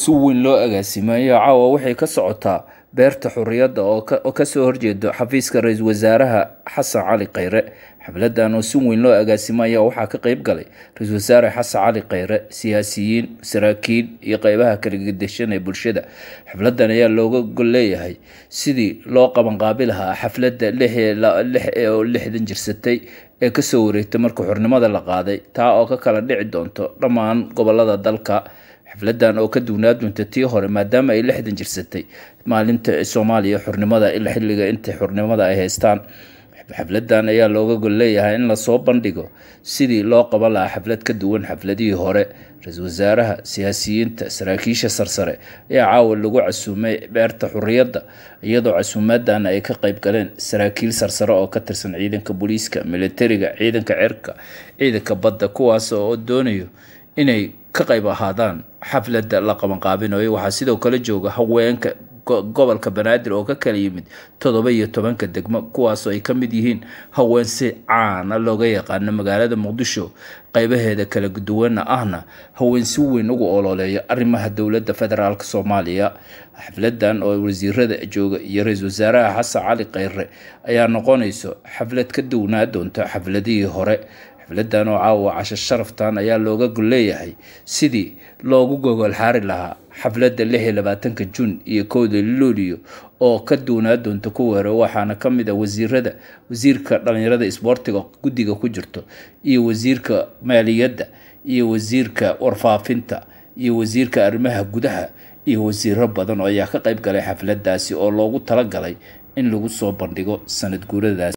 si weyn loo agaasimayo caawa waxay ka socotaa beerta xurriyadda oo kasoo horjeedo xafiiska ra-iisul wasaaraha xasan cali kheyre xafladan oo si weyn loo agaasimaya waxaa ka qeyb galay ra-iisul wasaare xasan cali kheyre siyaasiyiin saraakiil iyo qeybaha kala gedeshan ee bulshada xafladan ayaa looga gol leeyahay sidii loo qabanqaabi lahaa xafladda oo lixdan jirsatay ee kasoo wareegtay marka xornimada la qaaday taa oo ka kala dhici doonto dhammaan gobolada dalka xafladan oo ka duwnaa doonta tii hore maadaama ay lixdan jirsatay maalinta soomaaliya xornimada ilaa xilliga inta xornimada ay haystaan xafladan ayaa looga gol leeyahay in lasoo bandhigo sidii loo qaban lahaa xaflad ka duwan xafladihii hore ra-iisul wasaaraha siyaasiyiinta saraakiisha sarsare ayaa caawa lagu casuumay beerta xurriyadda iyadoo casuumadan ay ka qeyb galeen saraakiil sarsare oo ka tirsan ciidanka booliiska militariga ciidanka cirka ciidanka badda kuwaas oo doonayo inay ka qayb ahaadaan xafladda la qabanqaabinayo waxaa sidoo kale jooga haweenka gobolka banaadir oo ka kala yimid toddoba iyo tobanka degmo kuwaasoo ay ka mid yihiin haween si caana looga yaqaano magaalada muqdisho qeybaheeda kala duwana ahna haween si weyn ugu ololeeya arrimaha dowladda federaalk soomaaliya xafladan oo wasiirada jooga iyo ra-iisul wasaaraha xasan cali kheyre ayaa noqonayso xaflad ka duwnaa doonta xafladihii hore xafladan oo caawa casho sharaftan ayaa looga gol leeyahay sidii loogu gogol xaari lahaa xafladda lix iyo labaatanka juun iyo kowda luuliyo oo ka duwnaa doonta kuwa hore waxaana ka mid a wasiirada wasiirka dhalinyarada isboortiga guddiga ku jirto iyo wasiirka maaliyadda iyo wasiirka warfaafinta iyo wasiirka arrimaha gudaha iyo wasiiro badan oo ayaa ka qeyb galay xafladaasi oo loogu talagalay in lagu soo bandhigo sanad guuradaas